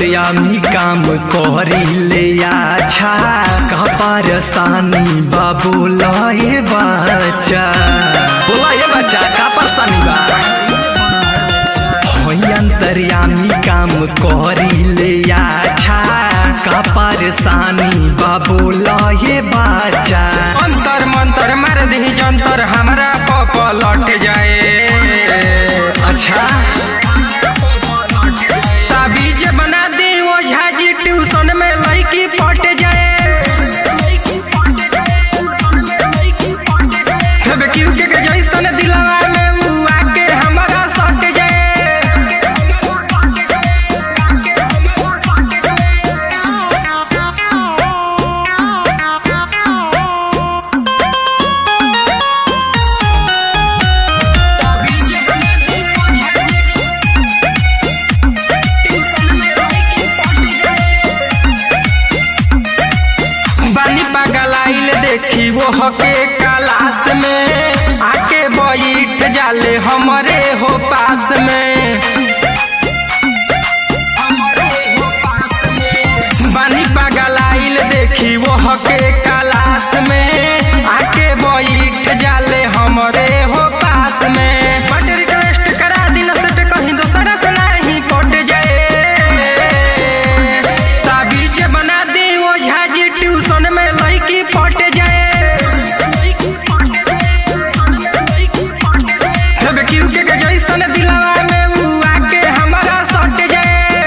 अंतर्यामी काम करिले अच्छा का परेशानी बाबू लए बच्चा बोला ये बच्चा का परेशानी बा होई अंतर्यामी काम करिले अच्छा का परेशानी बाबू लए बच्चा अंतर मंतर मार दी जंतर हमरा पप लौट जाए अच्छा ताबीज बना दी ओझा जी ट्यूशन में लड़की पट जाए हेबे क्यों के के जैसन दिलवा में उ आके हमरा सट जाए बानी पगलाइल देखी वो हके क्लास में आके बैठ जाले हमरे हो पास में बानी पगलाइल देखी वो हके क्लास में आके बैठ जाले हमरे हो पास में बट रिक्वेस्ट करा दिल सट कहीं दूसरा से नहीं कट जाए ताबीज बना दी ओझा जी ट्यूशन में लड़की पट जाए हेबे क्यों के के जैसन दिलवा में उ आके हमरा सट जाए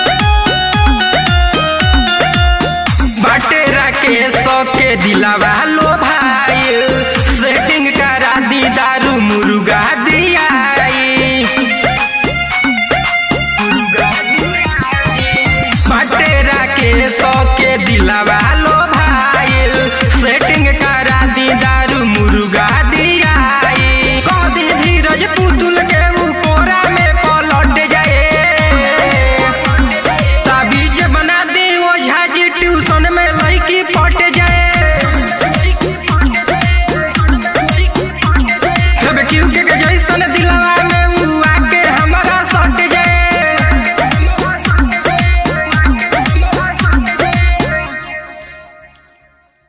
बाटे राकेश के दिलावा